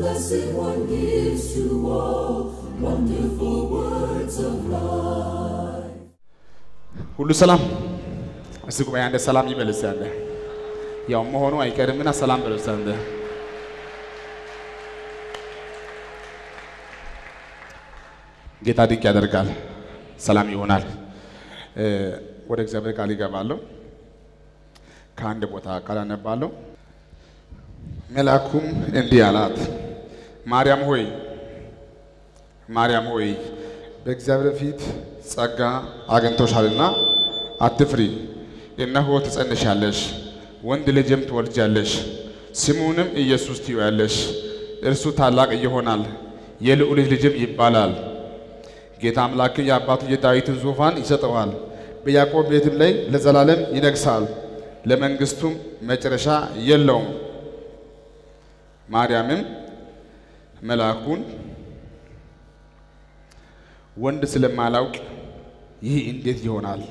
Blessed One gives to all wonderful words of life. ሁሉ ሰላም እስቲ ጉባኤ አንደ ሰላም ይበልስ ያለ ያው መሆኑ አይቀርምና ሰላም በልስ አንደ ጌታ ድንቅ ያደርጋል። ሰላም ይሆናል። እ፣ ወደ እግዚአብሔር ቃል ይገባለሁ። ከአንድ ቦታ ቃል አነባለሁ። መልአኩም እንዲህ አላት፣ ማርያም ሆይ ማርያም ሆይ በእግዚአብሔር ፊት ጸጋ አግኝቶሻልና አትፍሪ። እነሆ ትጸንሻለሽ፣ ወንድ ልጅም ትወልጃለሽ፣ ስሙንም ኢየሱስ ትይዋለሽ። እርሱ ታላቅ ይሆናል፣ የልዑል ልጅም ይባላል። ጌታ አምላክን የአባቱ የዳዊትን ዙፋን ይሰጠዋል፣ በያዕቆብ ቤትም ላይ ለዘላለም ይነግሣል፣ ለመንግሥቱም መጨረሻ የለውም። ማርያምም መልአኩን ወንድ ስለማላውቅ ይህ እንዴት ይሆናል?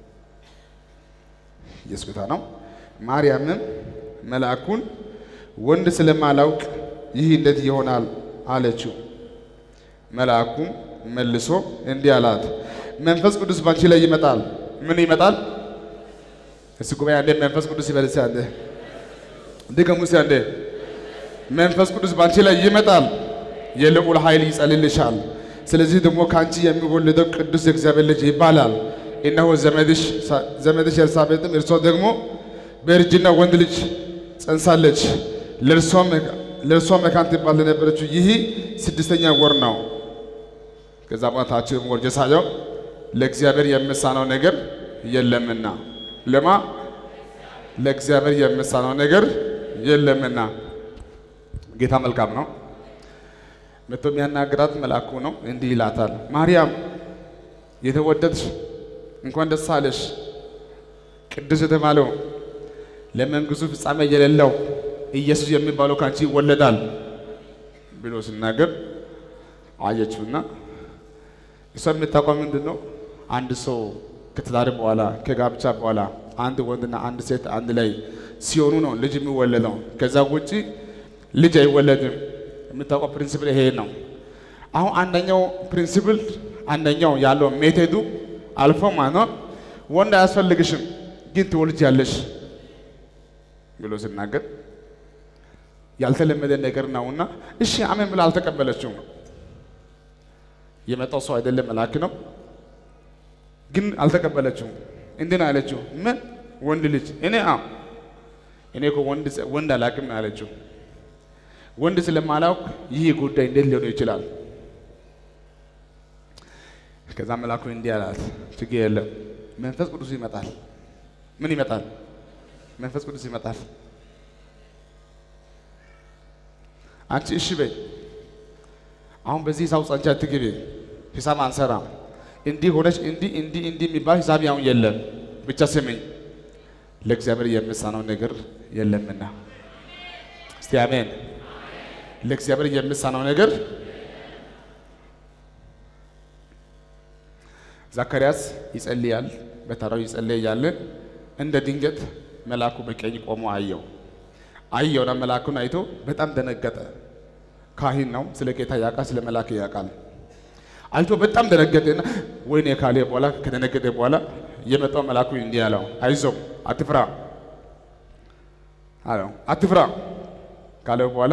ኢየሱስ ጌታ ነው። ማርያምም መልአኩን ወንድ ስለማላውቅ ይህ እንዴት ይሆናል አለችው። መልአኩም መልሶ እንዲህ አላት፣ መንፈስ ቅዱስ ባንቺ ላይ ይመጣል። ምን ይመጣል? እስቲ ጉባኤ አንዴ መንፈስ ቅዱስ ይበልስ አንዴ ድገሙ እስቲ አንዴ መንፈስ ቅዱስ ባንቺ ላይ ይመጣል፣ የልዑል ኃይል ይጸልልሻል። ስለዚህ ደግሞ ከአንቺ የሚወለደው ቅዱስ የእግዚአብሔር ልጅ ይባላል። እነሆ ዘመድሽ ዘመድሽ ኤልሳቤጥም እርሷ ደግሞ በእርጅና ወንድ ልጅ ጸንሳለች። ለእርሷ መካን ትባል ለነበረችው ይህ ስድስተኛ ወር ነው። ከዛ በታችን ወርጀ ሳየው ለእግዚአብሔር የምሳነው ነገር የለምና ለማ ለእግዚአብሔር የምሳነው ነገር የለምና ጌታ መልካም ነው። መቶ የሚያናግራት መልአኩ ነው። እንዲህ ይላታል፣ ማርያም የተወደድሽ እንኳን ደስ አለሽ፣ ቅዱስ የተባለው ለመንግስቱ ፍጻሜ የሌለው ኢየሱስ የሚባለው ካንቺ ይወለዳል ብሎ ሲናገር አየችውና እሷ የምታውቀው ምንድን ነው? አንድ ሰው ከትዳር በኋላ ከጋብቻ በኋላ አንድ ወንድና አንድ ሴት አንድ ላይ ሲሆኑ ነው ልጅ የሚወለደው። ከዛ ውጪ ልጅ አይወለድም። የምታውቀው ፕሪንሲፕል ይሄ ነው። አሁን አንደኛው ፕሪንሲፕል አንደኛው ያለው ሜቴዱ አልፎ ማለት ነው ወንድ አያስፈልግሽም ግን ትወልጃለሽ ብሎ ሲናገር ያልተለመደ ነገር ነውና እሺ አሜን ብላ አልተቀበለችውም። የመጣው ሰው አይደለም መልአክ ነው፣ ግን አልተቀበለችውም። እንዲህ ነው ያለችው፣ ምን ወንድ ልጅ እኔ አ እኔ እኮ ወንድ ወንድ አላውቅም ነው ያለችው። ወንድ ስለማላውቅ ይህ ጉዳይ እንዴት ሊሆን ይችላል? ከዛ መልአኩ እንዲህ አላት፣ ችግር የለም መንፈስ ቅዱስ ይመጣል። ምን ይመጣል? መንፈስ ቅዱስ ይመጣል። አንቺ እሺ በይ። አሁን በዚህ ሂሳብ ጸንቻ አትግቢ። ሂሳብ አንሰራም። እንዲህ ሆነች እንዲህ እንዲህ እንዲህ የሚባል ሂሳብ ያሁን የለም። ብቻ ስሚኝ፣ ለእግዚአብሔር የምሳነው ነገር የለምና። እስቲ አሜን። ለእግዚአብሔር የምሳነው ነገር ዘካርያስ ይጸልያል። በተራው ይጸልይ እያለ እንደ ድንገት መልአኩ በቀኝ ቆሞ አየው። አየውና መልአኩን አይቶ በጣም ደነገጠ። ካህን ነው፣ ስለ ጌታ ያውቃል፣ ስለ መልአክ ያውቃል። አይቶ በጣም ደነገጠና ወይኔ ካለ በኋላ ከደነገጠ በኋላ የመጣው መልአኩ እንዲህ አለው፣ አይዞህ አትፍራ አለው። አትፍራ ካለው በኋላ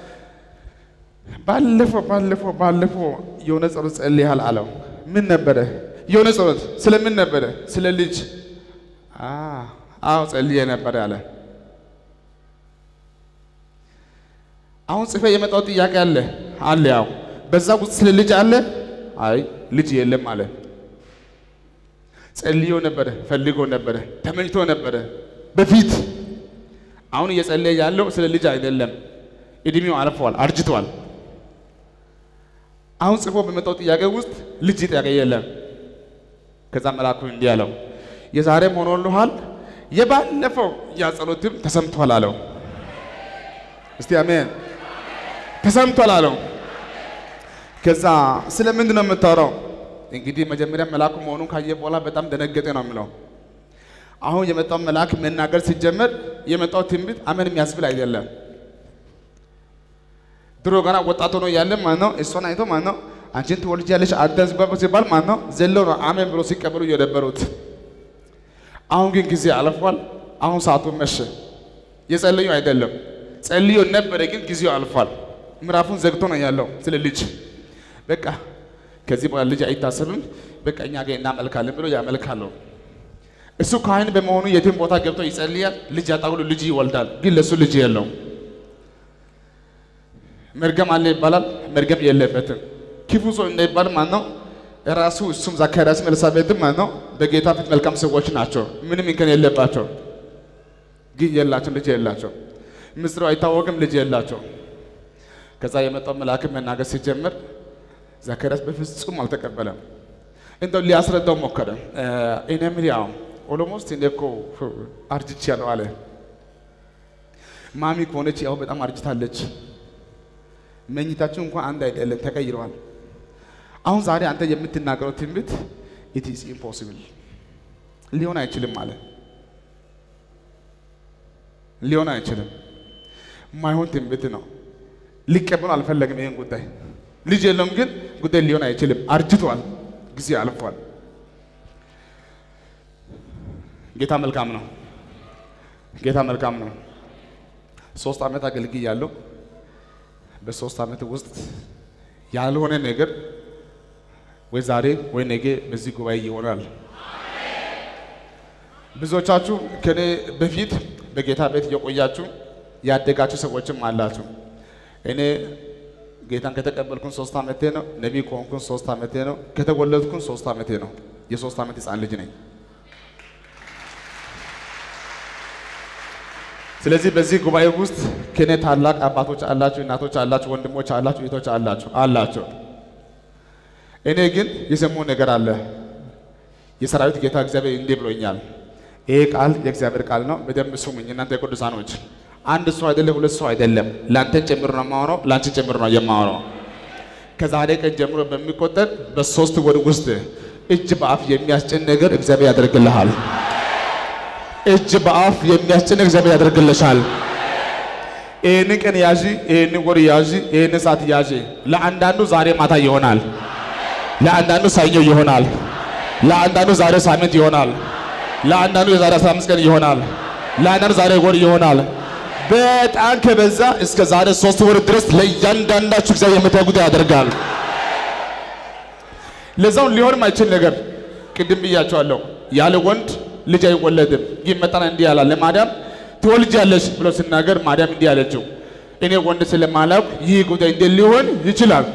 ባለፈው ባለፈው ባለፈው የሆነ ጸሎት ጸልያል አለው። ምን ነበረ? የሆነ ጸሎት ስለምን ነበረ? ስለ ልጅ። አዎ ጸልዬ ነበረ አለ። አሁን ጽፌ የመጣው ጥያቄ አለ አለ። ያው በዛ ውስጥ ስለ ልጅ አለ። አይ ልጅ የለም አለ። ጸልዮ ነበረ፣ ፈልጎ ነበረ፣ ተመኝቶ ነበረ በፊት። አሁን እየጸለየ ያለው ስለ ልጅ አይደለም። እድሜው አልፏል፣ አርጅቷል። አሁን ጽፎ በመጣው ጥያቄ ውስጥ ልጅ ጥያቄ የለም። ከዛ መልአኩ እንዲህ አለው የዛሬም ሆኖልሃል፣ የባለፈው ያ ጸሎትም ተሰምቷል አለው። እስቲ አሜን። ተሰምቷል አለው። ከዛ ስለ ምንድን ነው የምታወራው? እንግዲህ መጀመሪያ መልአኩ መሆኑን ካየ በኋላ በጣም ደነገጠ ነው የሚለው። አሁን የመጣው መልአክ መናገር ሲጀመር የመጣው ትንቢት አመን የሚያስብል አይደለም። ድሮ ገና ወጣት ሆኖ ያለ ማለት ነው እሷን አይቶ ማለት ነው አንቺን ትወልጃለሽ አንተን ሲባል ማለት ነው ዘለው ነው አሜን ብሎ ሲቀበሉ የነበሩት። አሁን ግን ጊዜ አልፏል። አሁን ሰዓቱ መሸ። የጸለዩ አይደለም ጸልዮ ነበረ፣ ግን ጊዜው አልፏል። ምዕራፉን ዘግቶ ነው ያለው ስለ ልጅ በቃ ከዚህ በኋላ ልጅ አይታሰብም፣ በቃ እኛ ጋር እናመልካለን ብሎ ያመልካሉ። እሱ ካህን በመሆኑ የትም ቦታ ገብቶ ይጸልያል። ልጅ ያጣ ሁሉ ልጅ ይወልዳል፣ ግን ለእሱ ልጅ የለውም። መርገም አለ ይባላል፣ መርገም የለበትም። ክፉ ሰው እንዳይባል ማለት ነው ራሱ እሱም ዘካርያስም ኤልሳቤጥም ማለት ነው በጌታ ፊት መልካም ሰዎች ናቸው፣ ምንም እንከን የለባቸው፣ ግን የላቸው ልጅ የላቸው። ምስጢሩ አይታወቅም፣ ልጅ የላቸው። ከዛ የመጣው መልአክም መናገር ሲጀምር ዘካርያስ በፍጹም አልተቀበለም። እንደው ሊያስረዳው ሞከረ። እኔ ምን ያው ኦሎሞስት እኔ እኮ አርጅቻለሁ አለ። ማሚ ከሆነች ያው በጣም አርጅታለች። መኝታችሁ እንኳን አንድ አይደለም፣ ተቀይረዋል። አሁን ዛሬ አንተ የምትናገረው ትንቢት ኢት ኢዝ ኢምፖሲብል ሊሆን አይችልም አለ። ሊሆን አይችልም፣ ማይሆን ትንቢት ነው። ሊቀበሉ አልፈለግም ይህን ጉዳይ ልጅ የለውም ግን ጉዳይ ሊሆን አይችልም። አርጅቷል፣ ጊዜ አልፏል። ጌታ መልካም ነው። ጌታ መልካም ነው። ሶስት ዓመት አገልግያለሁ። በሶስት ዓመት ውስጥ ያልሆነ ነገር ወይ ዛሬ ወይ ነገ በዚህ ጉባኤ ይሆናል። ብዙዎቻችሁ ከኔ በፊት በጌታ ቤት እየቆያችሁ ያደጋችሁ ሰዎችም አላችሁ። እኔ ጌታን ከተቀበልኩን ሶስት ዓመቴ ነው። ነቢይ ከሆንኩን ሶስት ዓመቴ ነው። ከተወለድኩን ሶስት ዓመቴ ነው። የሶስት ዓመት ህፃን ልጅ ነኝ። ስለዚህ በዚህ ጉባኤ ውስጥ ከኔ ታላቅ አባቶች አላችሁ፣ እናቶች አላችሁ፣ ወንድሞች አላችሁ፣ እህቶች አላችሁ አላቸው። እኔ ግን የሰማው ነገር አለ። የሰራዊት ጌታ እግዚአብሔር እንዲህ ብሎኛል። ይሄ ቃል የእግዚአብሔር ቃል ነው። በደንብ ስሙኝ እናንተ የቅዱሳኖች አንድ ሰው አይደለም፣ ሁለት ሰው አይደለም። ለአንተን ጨምሮ ነው የማወራው፣ ለአንቺ ጨምሮ ነው የማወራው። ከዛሬ ቀን ጀምሮ በሚቆጠር በሶስት ወር ውስጥ እጅ በአፍ የሚያስጭን ነገር እግዚአብሔር ያደርግልሃል። እጅ በአፍ የሚያስጭን እግዚአብሔር ያደርግልሻል። ይህንን ቀን ያዢ፣ ይህንን ወር ያዢ፣ ይህንን ሰዓት ያዢ። ለአንዳንዱ ዛሬ ማታ ይሆናል፣ ለአንዳንዱ ሰኞ ይሆናል፣ ለአንዳንዱ ዛሬ ሳምንት ይሆናል፣ ለአንዳንዱ የዛሬ 15 ቀን ይሆናል፣ ለአንዳንዱ ዛሬ ወር ይሆናል። በጣም ከበዛ እስከ ዛሬ ሶስት ወር ድረስ ለእያንዳንዳችሁ እግዚአብሔር የምታየው ጉዳይ ያደርጋል። ለዛውን ሊሆን ማይችል ነገር ቅድም ብያቸዋለሁ። ያለ ወንድ ልጅ አይወለድም። ይህ መጣና እንዲህ ያላል ለማርያም ትወልጃለሽ ብሎ ሲናገር ማርያም እንዲህ አለችው፣ እኔ ወንድ ስለማላውቅ ይህ ጉዳይ እንዴት ሊሆን ይችላል?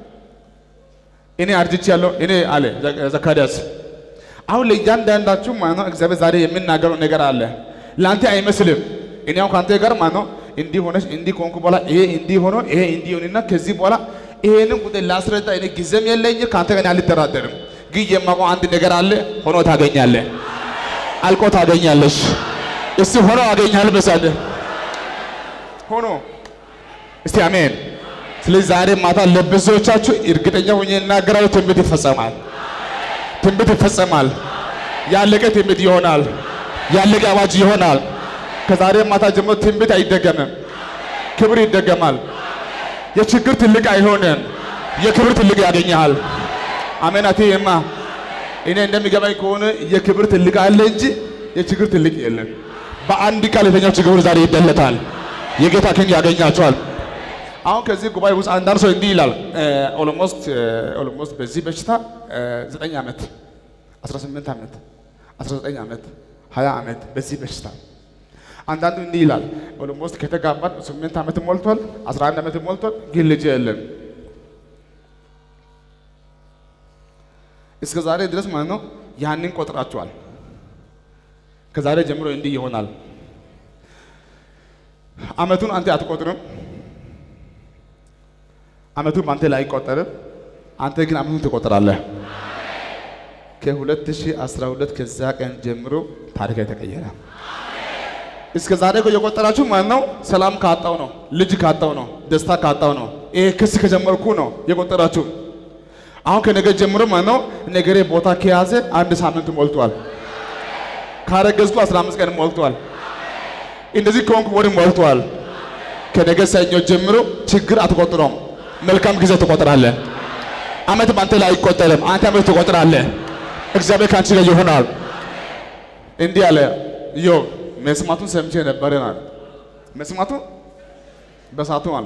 እኔ አርጅቻለሁ እኔ አለ ዘካርያስ። አሁን ለእያንዳንዳችሁ ማለት ነው እግዚአብሔር ዛሬ የምናገረው ነገር አለ። ለአንተ አይመስልም። እኔ አሁን ከአንተ ጋር ማለት ነው እንዲህ ሆነሽ እንዲህ ከሆንኩ በኋላ ይሄ እንዲህ ሆኖ ይሄ እንዲህ ሆንና ከዚህ በኋላ ይሄንን ጉዳይ ላስረዳ እኔ ጊዜም የለኝ ከአንተ ጋር አልደራደርም። ግን የማውቀው አንድ ነገር አለ። ሆኖ ታገኛለህ፣ አልቆ ታገኛለሽ። እስቲ ሆኖ አገኛለሁ በሳደ ሆኖ እስቲ አሜን። ስለዚህ ዛሬ ማታ ለብዙዎቻችሁ እርግጠኛ ሆኜ እናገራለሁ፣ ትንቢት ይፈጸማል፣ ትንቢት ይፈጸማል። ያለቀ ትንቢት ይሆናል፣ ያለቀ አዋጅ ይሆናል። ከዛሬ ማታ ጀምሮ ትንቢት አይደገምም፣ ክብር ይደገማል። የችግር ትልቅ አይሆንም፣ የክብር ትልቅ ያገኘሃል። አሜን። አትይማ እኔ እንደሚገባኝ ከሆነ የክብር ትልቅ አለ እንጂ የችግር ትልቅ የለም። በአንድ ቃል የተኛው ችግር ዛሬ ይደለታል። የጌታ ክንድ ያገኛቸዋል። አሁን ከዚህ ጉባኤ ውስጥ አንዳንድ ሰው እንዲህ ይላል። ኦሎሞስት ኦሎሞስት በዚህ በሽታ ዘጠኝ ዓመት 18 ዓመት 19 ዓመት 20 ዓመት በዚህ በሽታ አንዳንዱ እንዲህ ይላል። ኦሎሞስት ከተጋባን 8 ዓመት ሞልቷል፣ 11 ዓመት ሞልቷል፣ ግን ልጅ የለም። እስከ ዛሬ ድረስ ማለት ነው ያንን ቆጥራቸዋል። ከዛሬ ጀምሮ እንዲህ ይሆናል። አመቱን አንተ አትቆጥርም። አመቱን በአንተ ላይ አይቆጠርም። አንተ ግን አመቱን ትቆጥራለህ። ከ2012 ከዛ ቀን ጀምሮ ታሪክ የተቀየረ እስከ ዛሬ እኮ የቆጠራችሁ ማለት ነው ሰላም ካጣው ነው፣ ልጅ ካጣው ነው፣ ደስታ ካጣው ነው፣ ይሄ ክስ ከጀመርኩ ነው የቆጠራችሁ። አሁን ከነገ ጀምሮ ማለት ነው ነገሬ ቦታ ከያዘ አንድ ሳምንት ሞልቷል። ካረገዝኩ 15 ቀን ሞልቷል። እንደዚህ ከሆንኩ ወር ሞልቷል። ከነገ ሰኞ ጀምሮ ችግር አትቆጥረውም፣ መልካም ጊዜ ትቆጥራለህ። አመት በአንተ ላይ አይቆጠርም፣ አንተ አመት ትቆጥራለህ። እግዚአብሔር ከአንቺ ጋር ይሆናል። እንዲህ አለ ኢዮብ፣ መስማቱን ሰምቼ ነበርን አለ። መስማቱ በሳቱ አለ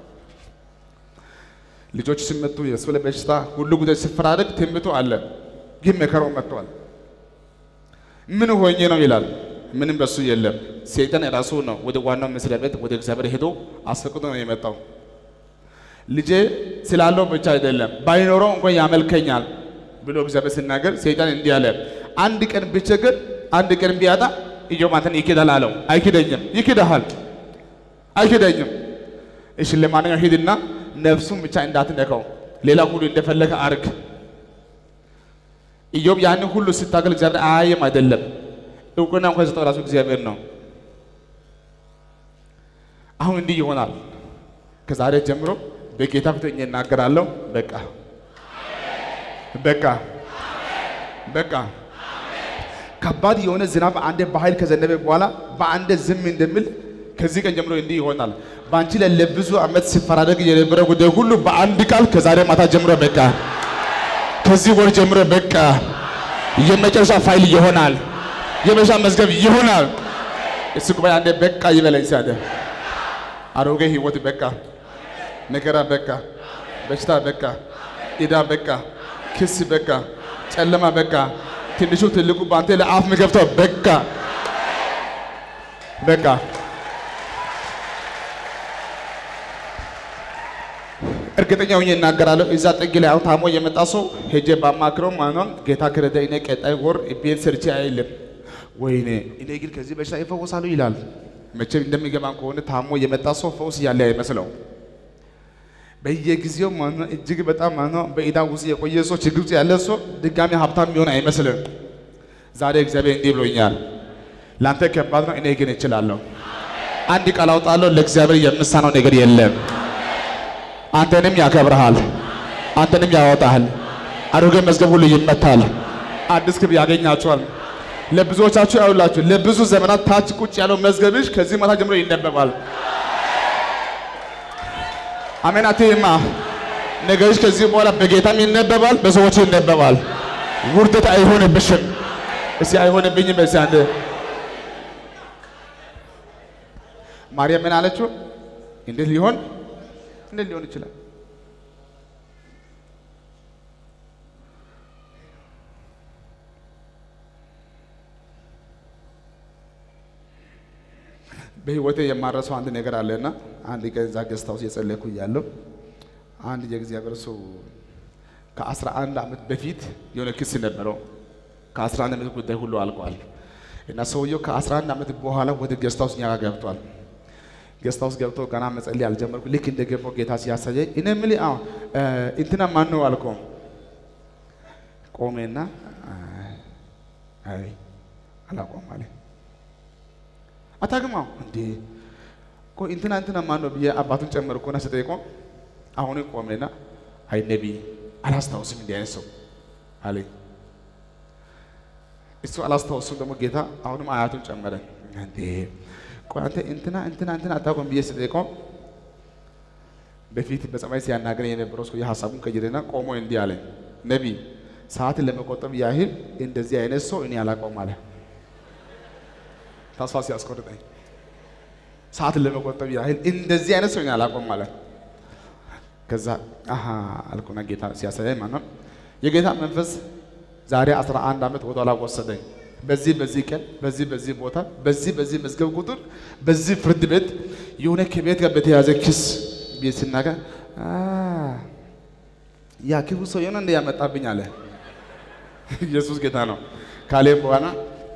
ልጆች ሲመቱ የእሱ ላይ በሽታ ሁሉ ጉዳይ ሲፈራረቅ ትንቢቱ አለ፣ ግን መከራው መጥቷል። ምን ሆኜ ነው ይላል። ምንም በሱ የለም። ሰይጣን ራሱ ነው ወደ ዋናው መስሪያ ቤት ወደ እግዚአብሔር ሄዶ አስፈቅዶ ነው የመጣው። ልጄ ስላለው ብቻ አይደለም ባይኖረው እንኳን ያመልከኛል ብሎ እግዚአብሔር ሲናገር ሰይጣን እንዲህ አለ፣ አንድ ቀን ብቸገር አንድ ቀን ቢያጣ ኢዮብ አንተን ይክዳል አለው። አይክደኝም። ይክዳሃል። አይክደኝም። እሺ ለማንኛውም ሂድና ነፍሱን ብቻ እንዳትነካው፣ ሌላ ሁሉ እንደፈለገ አርግ። ኢዮብ ያንን ሁሉ ስታገል እግዚአብሔር አያየም አይደለም። እውቅና እንኳን የሰጠው ራሱ እግዚአብሔር ነው። አሁን እንዲህ ይሆናል። ከዛሬ ጀምሮ በጌታ ፊት ሆኜ እናገራለሁ። በቃ በቃ በቃ ከባድ የሆነ ዝናብ አንዴ በኃይል ከዘነበ በኋላ በአንዴ ዝም እንደሚል ከዚህ ቀን ጀምሮ እንዲህ ይሆናል። በአንቺ ላይ ለብዙ ዓመት ሲፈራረግ የነበረ ጉዳይ ሁሉ በአንድ ቃል ከዛሬ ማታ ጀምሮ በቃ፣ ከዚህ ወር ጀምሮ በቃ፣ የመጨረሻ ፋይል ይሆናል። የመጨረሻ መዝገብ ይሆናል። እሱ ጉባኤ አንዴ በቃ ይበለኝ ሲያደ አሮጌ ህይወት በቃ፣ መከራ በቃ፣ በሽታ በቃ፣ ዕዳ በቃ፣ ክስ በቃ፣ ጨለማ በቃ፣ ትንሹ ትልቁ በአንተ ላይ አፍ የሚከፍተው በቃ በቃ እርግጠኛ ሆኜ እናገራለሁ። እዛ ጥግ ላይ አሁን ታሞ የመጣ ሰው ሄጄ ባማክረው ማኗን ጌታ ከረዳ እኔ ቀጣይ ወር ቤት ሰርቼ አይልም። ወይኔ እኔ ግን ከዚህ በሽታ ይፈወሳሉ ይላል። መቼም እንደሚገባን ከሆነ ታሞ የመጣ ሰው ፈውስ ያለ አይመስለው። በየጊዜው ማኗ እጅግ በጣም ማኗ በኢዳ ውስጥ የቆየ ሰው ችግር ውስጥ ያለ ሰው ድጋሚ ሀብታም የሚሆን አይመስልም። ዛሬ እግዚአብሔር እንዲህ ብሎኛል፣ ለአንተ ከባድ ነው፣ እኔ ግን እችላለሁ። አንድ ቃል አውጣለሁ፣ ለእግዚአብሔር የምሳነው ነገር የለም። አንተንም ያከብርሃል፣ አንተንም ያወጣሃል። አሮጌ መዝገብ ሁሉ ይመታል፣ አዲስ ክብር ያገኛችኋል። ለብዙዎቻችሁ ያውላችሁ ለብዙ ዘመናት ታች ቁጭ ያለው መዝገብሽ ከዚህ ማታ ጀምሮ ይነበባል። አሜን አትይማ። ነገርሽ ከዚህ በኋላ በጌታም ይነበባል፣ በሰዎች ይነበባል። ውርደት አይሆንብሽም። እስቲ አይሆንብኝም። በዚህ አንድ ማርያም ምን አለችው? እንዴት ሊሆን እንዴት ሊሆን ይችላል? በህይወቴ የማረሰው አንድ ነገር አለና አንድ ቀን እዛ ገስት ሃውስ የጸለይኩ እያለሁ አንድ የእግዚአብሔር ሰው ከአስራ አንድ ዓመት በፊት የሆነ ክስ ነበረው። ከአስራ አንድ ዓመት ጉዳይ ሁሉ አልቋል እና ሰውየው ከአስራ አንድ ዓመት በኋላ ወደ ገስት ሃውስ እኛ ጋር ገብቷል። ገስት ሃውስ ገብቶ ገና መጸለይ አልጀመርኩ። ልክ እንደገባው ጌታ ሲያሳየኝ እኔ የምልህ አዎ እንትና ማን ነው አልከው። ቆሜና አይ አላውቀውም አለኝ። አታግማው እንዴ ቆይ እንትና እንትና ማን ነው ብዬ አባቱን ጨመርኩና ስጠይቀው አሁን ቆሜና አይ ነቢይ አላስታውስም እንዲህ አይነት ሰው አለኝ። እሱ አላስታውስም ደግሞ ጌታ አሁንም አያቱን ጨመረ። እንዴ ቆይ አንተ እንትና እንትና እንትና አታውቅም ብዬ ስጠይቀው በፊት በጸባይ ሲያናገረኝ የነበረው ሰው የሀሳቡን ቀይሬና ቆሞ እንዲህ አለኝ፣ ነቢይ ሰዓትን ለመቆጠብ ያህል እንደዚህ አይነት ሰው እኔ አላውቀውም አለ። ተስፋ ሲያስቆርጠኝ ሰዓትን ለመቆጠብ ያህል እንደዚህ አይነት ሰው እኔ አላውቀውም አለ። ከዛ አሀ አልኩና ጌታ ሲያሳያኝ ማለት ነው የጌታ መንፈስ ዛሬ 11 ዓመት ወደ ኋላ ወሰደኝ። በዚህ በዚህ ቀን በዚህ በዚህ ቦታ በዚህ በዚህ መዝገብ ቁጥር በዚህ ፍርድ ቤት የሆነ ከቤት ጋር በተያዘ ክስ ቤት ሲናገር ያ ክፉ ሰው የሆነ እንደ ያመጣብኝ አለ። ኢየሱስ ጌታ ነው ካሌ በኋላ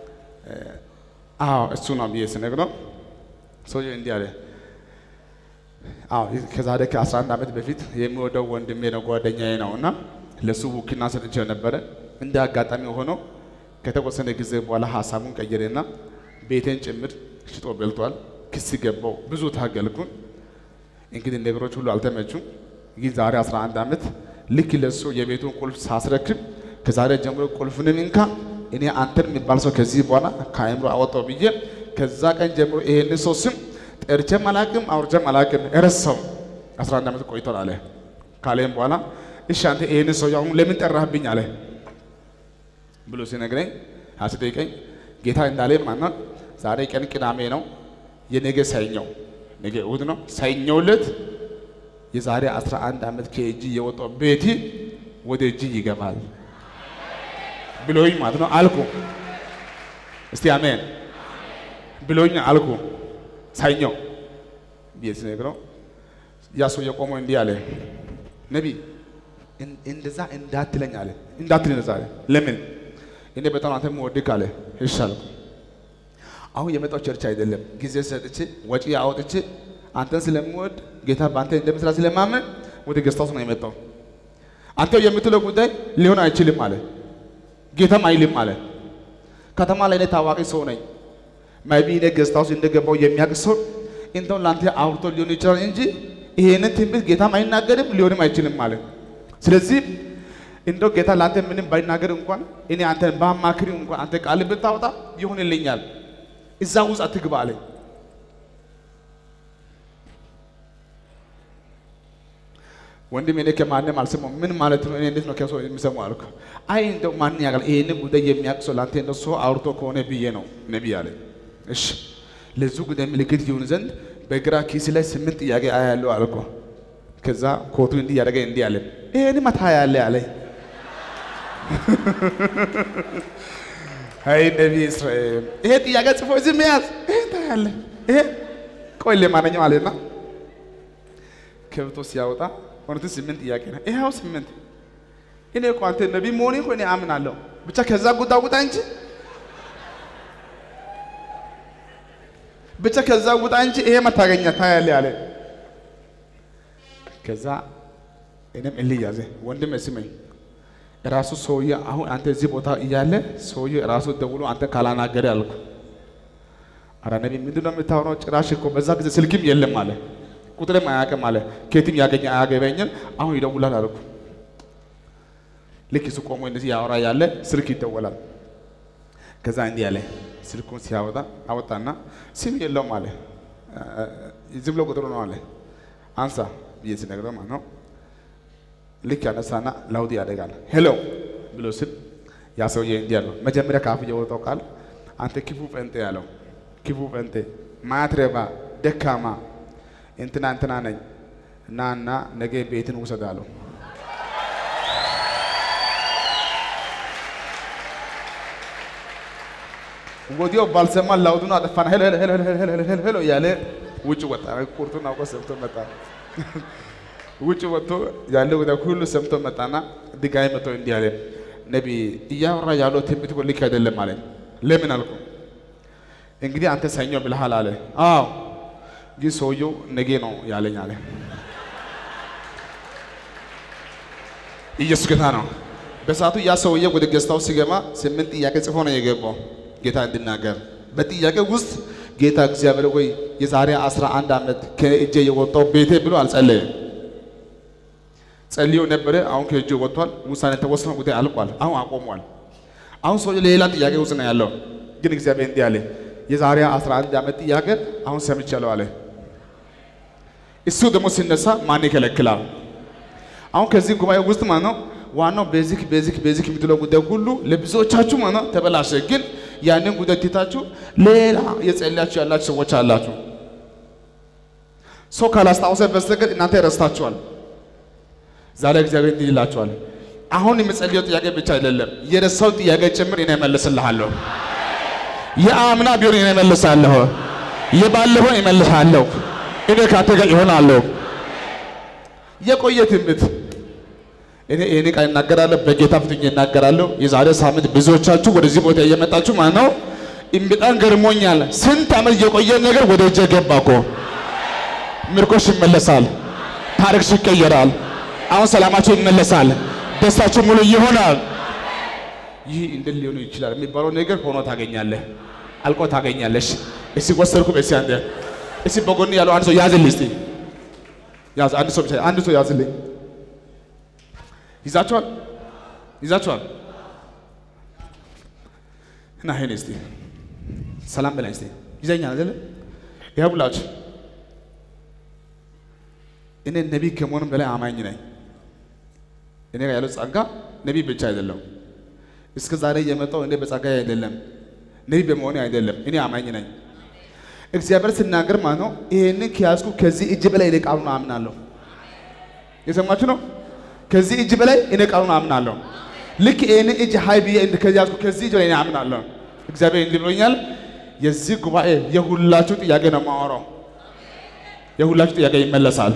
አዎ እሱ ነው ብዬ ስነግረው ሰውዬው እንዲህ አለ። አዎ ከዛሬ ከ11 ዓመት በፊት የሚወደው ወንድሜ ነው ጓደኛዬ ነው እና ለሱ ውክልና ሰጥቼው ነበረ። እንደ አጋጣሚ ሆኖ ከተወሰነ ጊዜ በኋላ ሀሳቡን ቀየረና ቤቴን ጭምር ሽጦ በልቷል። ክስ ገባው። ብዙ ታገልኩን። እንግዲህ ነገሮች ሁሉ አልተመቹም። ግን ዛሬ 11 ዓመት ልክ ለሱ የቤቱን ቁልፍ ሳስረክብ ከዛሬ ጀምሮ ቁልፉንም እንካ እኔ አንተን የሚባል ሰው ከዚህ በኋላ ከአእምሮ አወጣው ብዬ ከዛ ቀን ጀምሮ ይሄን ሰው ስም ጠርቼም አላቅም አውርቼም አላቅም ረሳው። 11 ዓመት ቆይቷል አለ። ካለም በኋላ እሺ አንተ ይሄን ሰው አሁን ለምን ጠራህብኝ አለ ብሎ ሲነግረኝ አስጠይቀኝ ጌታ እንዳለ ማነው ዛሬ ቀን ቅዳሜ ነው፣ የነገ ሰኞ ነገ እሑድ ነው። ሰኞ ዕለት የዛሬ 11 ዓመት ከእጅ የወጣው ቤቲ ወደ እጅ ይገባል ብሎኝ ማለት ነው አልኩ። እስቲ አሜን ብሎኝ አልኩ። ሰኞ ብዬ ስነግረው ያ ሰው የቆመው እንዲህ አለ፣ ነቢይ እንደዛ እንዳትለኝ አለ። እንዳትለኝ እንደዛ አለ። ለምን እኔ በጣም አንተ የምወድህ አለ። እሺ አልኩ። አሁን የመጣው ቸርች አይደለም፣ ጊዜ ሰጥቼ ወጪ አውጥቼ አንተን ስለምወድ ጌታ በአንተ እንደምስራ ስለማመን ወደ ገስታውስ ነው የመጣው። አንተ የምትለው ጉዳይ ሊሆን አይችልም አለ። ጌታም አይልም አለ። ከተማ ላይ እኔ ታዋቂ ሰው ነኝ። ማይቢ እኔ ገስታውስ እንደገባው የሚያውቅ ሰው እንደው ለአንተ አውርቶ ሊሆን ይችላል እንጂ ይሄንን ትንቢት ጌታም አይናገርም ሊሆንም አይችልም አለ። ስለዚህ እንደው ጌታ ለአንተ ምንም ባይናገር እንኳን እኔ አንተን ባማክሪ እንኳን አንተ ቃል ብታወጣ ይሆንልኛል። እዛ ውስጥ አትግባ አለኝ። ወንድም እኔ ከማንም አልሰማሁም። ምን ማለት ነው? እኔ እንዴት ነው ከሰው የሚሰማው አልኩ። አይ እንደው ማን ያውቃል ይሄንን ጉዳይ የሚያውቅ ሰው ለአንተ እንደው ሰው አውርቶ ከሆነ ብዬ ነው ነቢይ አለኝ። እሺ ለዚህ ጉዳይ ምልክት ይሁን ዘንድ በግራ ኪስ ላይ ስምንት ጥያቄ አያለሁ አልኩ። ከዛ ኮቱ እንዲህ ያደረገ እንዲህ አለ፣ ይሄን ማታ ያለ አለኝ። አይ ነቢይ እስራኤል ይሄ ጥያቄ ጽፎ እዚህ መያዝ ይሄ ታያለ ይሄ ቆይ ለማንኛውም አለና ከብቶ ሲያወጣ እውነት ስምንት ጥያቄ ነው። ይኸው ስምንት እኔ እኮ አንተ ነቢይ መሆኔ እኮ እኔ አምናለሁ። ብቻ ከዛ ጉዳ ጉዳ እንጂ ብቻ ከዛ ውጣ እንጂ ይሄ መታገኛ ታያለ አለ። ከዛ እኔም እልህ ያዘ ወንድም ስመኝ ራሱ ሰውዬ አሁን አንተ እዚህ ቦታ እያለ ሰውዬ ራሱ ደውሎ አንተ ካላናገረ አልኩ። አረ ነቢይ ምንድን ነው የምታወራው? ጭራሽ እኮ በዛ ጊዜ ስልክም የለም አለ፣ ቁጥርም አያውቅም አለ፣ ከየትም ያገኘ አያገበኝም። አሁን ይደውላል አልኩ። ልክ እሱ ቆሞ እንደዚህ ያወራ ያለ ስልክ ይደወላል። ከዛ እንዲህ አለ፣ ስልኩን ሲያወጣ አወጣና ስም የለውም አለ፣ ዝም ብሎ ቁጥሩ ነው አለ። አንሳ ብዬ ሲነግረው ማለት ነው ልክ ያነሳና ላውድ ያደርጋል። ሄሎ ብሎ ስል ያ ሰውዬ እንዲህ ያለው መጀመሪያ ከአፉ የወጣው ቃል አንተ ክፉ ጴንጤ ያለው ክፉ ጴንጤ ማትረባ ደካማ እንትና እንትና ነኝ እና እና ነገ ቤትን ውሰድ አለው። ወዲያው ባልሰማ ላውዱን አጠፋና ሄሎ ሄሎ ሄሎ ሄሎ ሄሎ ሄሎ እያለ ውጭ ወጣ። ቁርጡን አውቆ ሰምቶ መጣ። ውጭ ወጥቶ ያለው ጉዳይ ሁሉ ሰምቶ መጣና ድጋሚ መጥቶ እንዲህ አለ፣ ነቢይ እያወራ ያለው ትንቢት እኮ ልክ አይደለም አለኝ። ለምን አልኩ። እንግዲህ አንተ ሰኞ ብለሃል አለ። አዎ ግን ሰውየው ነገ ነው ያለኝ አለ። ኢየሱስ ጌታ ነው። በሰዓቱ ያ ሰውዬ ወደ ገዝታው ሲገባ ስምንት ጥያቄ ጽፎ ነው የገባው ጌታ እንድናገር። በጥያቄ ውስጥ ጌታ እግዚአብሔር ወይ የዛሬ አስራ አንድ ዓመት ከእጄ የወጣው ቤቴ ብሎ አልጸለየም። ጸልዮ ነበረ። አሁን ከእጁ ወጥቷል። ውሳኔ ተወስኖ ጉዳይ አልቋል። አሁን አቆሟል። አሁን ሰውዬው ሌላ ጥያቄ ውስጥ ነው ያለው። ግን እግዚአብሔር እንዲህ አለ፣ የዛሬ 11 ዓመት ጥያቄ አሁን ሰምቻለሁ አለ። እሱ ደግሞ ሲነሳ ማን ይከለክላል? አሁን ከዚህ ጉባኤ ውስጥ ማለት ነው ዋናው ቤዚክ ቤዚክ ቤዚክ የምትለው ጉዳይ ሁሉ ለብዙዎቻችሁ ማለት ነው ተበላሸ። ግን ያንን ጉዳይ ትታችሁ ሌላ የጸለያችሁ ያላችሁ ሰዎች አላችሁ። ሰው ካላስታወሰ በስተቀር እናንተ ረስታችኋል። ዛሬ እግዚአብሔር እንዲህ ይላችኋል፣ አሁን የምጸልየው ጥያቄ ብቻ አይደለም፣ የረሳው ጥያቄ ጭምር እኔ እመልስልሃለሁ። የአምና ቢሆን እኔ እመልሳለሁ፣ የባለፈውን እመልሳለሁ። እኔ ካንተ ጋር ይሆናለሁ። የቆየ ትንቢት እኔ ይህን ቃል እናገራለሁ፣ በጌታ ፊት እናገራለሁ። የዛሬ ሳምንት ብዙዎቻችሁ ወደዚህ ቦታ እየመጣችሁ ማለት ነው። በጣም ገርሞኛል። ስንት ዓመት የቆየ ነገር ወደ እጄ ገባ እኮ። ምርኮሽ ይመለሳል፣ ታሪክሽ ይቀየራል። አሁን ሰላማቸው ይመለሳል፣ ደስታቸው ሙሉ ይሆናል። ይህ እንዴት ሊሆን ይችላል የሚባለው ነገር ሆኖ ታገኛለህ፣ አልቆ ታገኛለሽ። እስቲ ወሰድኩ በሲ አንተ እስቲ በጎን ያለው አንድ ሰው ያዝልኝ፣ እስቲ ያዝ፣ አንድ ሰው ብቻ አንድ ሰው ያዝልኝ። ይዛችኋል፣ ይዛችኋል። እና ይሄን እስቲ ሰላም በላይ እስቲ ይዘኛል አይደለ? ይሄ ብላችሁ እኔ ነቢይ ከመሆንም በላይ አማኝ ነኝ። እኔ ጋር ያለው ጸጋ ነቢይ ብቻ አይደለም። እስከ ዛሬ የመጣው እኔ በጸጋ አይደለም፣ ነቢይ በመሆኔ አይደለም። እኔ አማኝ ነኝ። እግዚአብሔር ሲናገር ማለት ነው ይሄንን ከያዝኩ ከዚህ እጅ በላይ እኔ ቃሉን አምናለሁ። የሰማችሁ ነው። ከዚህ እጅ በላይ እኔ ቃሉን አምናለሁ። ልክ ይሄንን እጅ ሀይ ብዬ እንደ ከዚህ ያዝኩ ከዚህ እጅ በላይ እኔ አምናለሁ። እግዚአብሔር እንዲህ ብሎኛል። የዚህ ጉባኤ የሁላችሁ ጥያቄ ነው የማወራው። የሁላችሁ ጥያቄ ይመለሳል።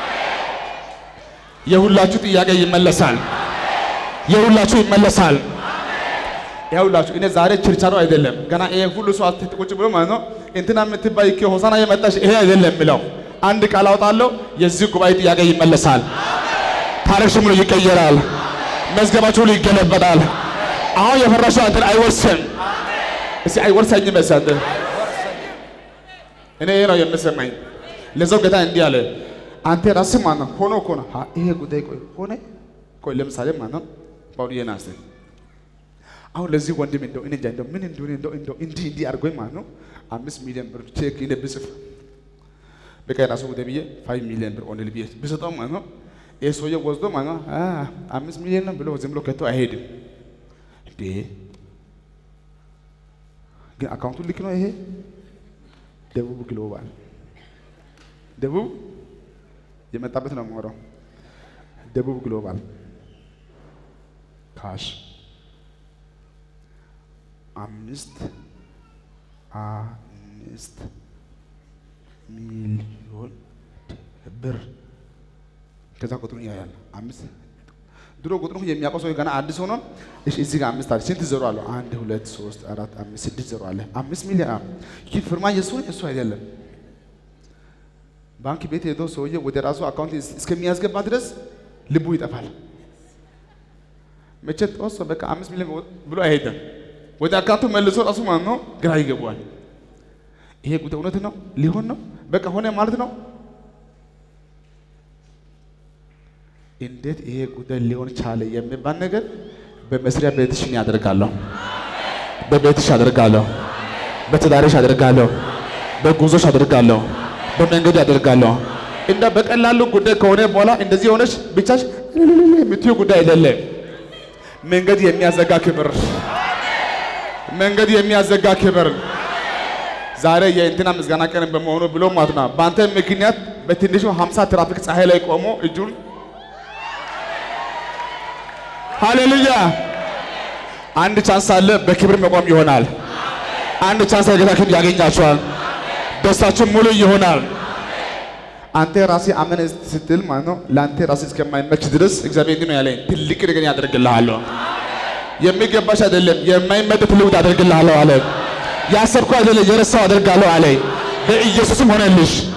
የሁላችሁ ጥያቄ ይመለሳል። የሁላችሁ ይመለሳል። ይኸውላችሁ እኔ ዛሬ ችርቻሮ አይደለም ገና ይሄ ሁሉ ሰው አት- ቁጭ ብሎ ማለት ነው እንትና የምትባይ እኮ ሆሳና የመጣሽ ይሄ አይደለም የሚለው አንድ ቃል አውጣለሁ። የዚህ ጉባኤ ጥያቄ ይመለሳል። ታሪክሽ ሙሉ ይቀየራል። መዝገባችሁ ሁሉ ይገለበጣል። አሁን የፈረሰው አንተን አይወርስም። እስኪ አይወርሰኝም መሳት እኔ ይሄ ነው የምሰማኝ። ለዛው ጌታ እንዲህ አለ፣ አንተ ራስህ ማለት ነው ሆኖ እኮ ነው አ- ይሄ ጉዳይ ቆይ ሆነ ቆይ ለምሳሌ ማለት ነው ጳውሎስ ናስ አሁን ለዚህ ወንድም እንደው እኔ እንጃ እንደው ምን እንደሆነ እንደው እንደው እንዲህ እንዲህ አድርጎኝ ማለት ነው አምስት ሚሊዮን ብር ቼክ እኔ ብጽፍ በቃ የራሱ ጉዳይ ብዬ ፋይቭ ሚሊዮን ብር ኦንሊ ብዬ ብሰጠው ማለት ነው ይህ ሰውዬ ወስዶ ማለት ነው አ አምስት ሚሊዮን ነው ብሎ ዝም ብሎ ከቶ አይሄድም እንዴ ግን አካውንቱ ልክ ነው ይሄ ደቡብ ግሎባል ደቡብ የመጣበት ነው የማወራው ደቡብ ግሎባል ካሽ አምስት አምስት ሚሊዮን ብር ከዛ ቁጥሩን ያያል። አምስት ድሮ ቁጥሩን የሚያውቀው ሰው ገና አዲስ ሆኖ እሺ፣ እዚህ ጋር አምስት አለ። ስንት ዜሮ አለው? አንድ ሁለት ሶስት አራት አምስት ስድስት ዜሮ አለ። አምስት ሚሊዮን አዎ። ይህ ፍርማ የሱ የሱ አይደለም። ባንክ ቤት ሄዶ ሰውዬ ወደ ራሱ አካውንት እስከሚያስገባ ድረስ ልቡ ይጠፋል። መቼ ተወሰ በቃ አምስት ሚሊዮን ብሎ አይሄድም። ወደ አካውንቱ መልሶ ራሱ ማለት ነው ግራ ይገባዋል። ይሄ ጉዳይ እውነት ነው ሊሆን ነው በቃ ሆነ ማለት ነው። እንዴት ይሄ ጉዳይ ሊሆን ቻለ የሚባል ነገር በመስሪያ ቤትሽ እኔ አደርጋለሁ፣ በቤትሽ አደርጋለሁ፣ በትዳርሽ አደርጋለሁ፣ በጉዞሽ አደርጋለሁ፣ በመንገድ አደርጋለሁ። እንደ በቀላሉ ጉዳይ ከሆነ በኋላ እንደዚህ የሆነች ብቻሽ የምትዩ ጉዳይ አይደለም። መንገድ የሚያዘጋ ክብር መንገድ የሚያዘጋ ክብር ዛሬ የእንትና ምስጋና ቀን በመሆኑ ብሎ ማለት ነው። በአንተ ምክንያት በትንሹ 50 ትራፊክ ፀሐይ ላይ ቆሞ እጁን ሃሌሉያ። አንድ ቻንስ አለ፣ በክብር መቆም ይሆናል። አንድ ቻንስ ጌታ ክብር ያገኛቸዋል። ደስታችን ሙሉ ይሆናል። አንተ ራሴ አመን ስትል ማለት ነው ለአንተ ራሴ እስከማይመች ድረስ እግዚአብሔር እንዲህ ነው ያለኝ፣ ትልቅ ነገር ያደርግልሃለሁ። የሚገባሽ አይደለም የማይመጥ ትልቅ አደርግልሃለሁ አለ። ያሰብኩ አይደለም የረሳው አደርጋለሁ አለ። በኢየሱስም ሆነልሽ።